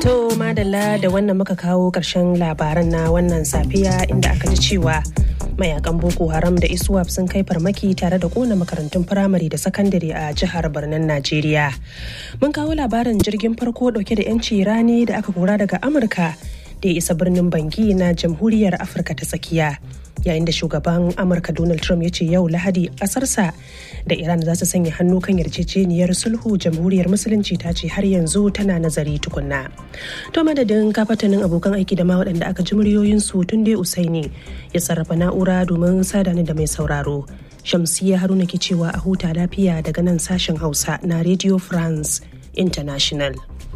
To madalla da wannan muka kawo ƙarshen labaran na wannan safiya inda aka ji cewa mayakan Boko Haram da ISWAP sun kai farmaki tare da kona makarantun firamare da sakandare a jihar Barnan Najeriya. Mun kawo labarin jirgin farko dauke da 'yanci rani da aka kora daga Amurka da ya isa birnin Bangi na Jamhuriyar Afirka ta tsakiya. yayin da shugaban amurka donald trump ya ce yau lahadi kasarsa da iran za su sanya hannu kan yarjejeniyar sulhu jamhuriyar musulunci ta ce har yanzu tana nazari tukunna to madadin kafatanin abokan aiki da ma waɗanda aka ji muryoyinsu tun dai usaini ya sarrafa na'ura domin sadani da mai sauraro shamsiya haruna ke cewa a huta lafiya daga nan sashen hausa na radio france international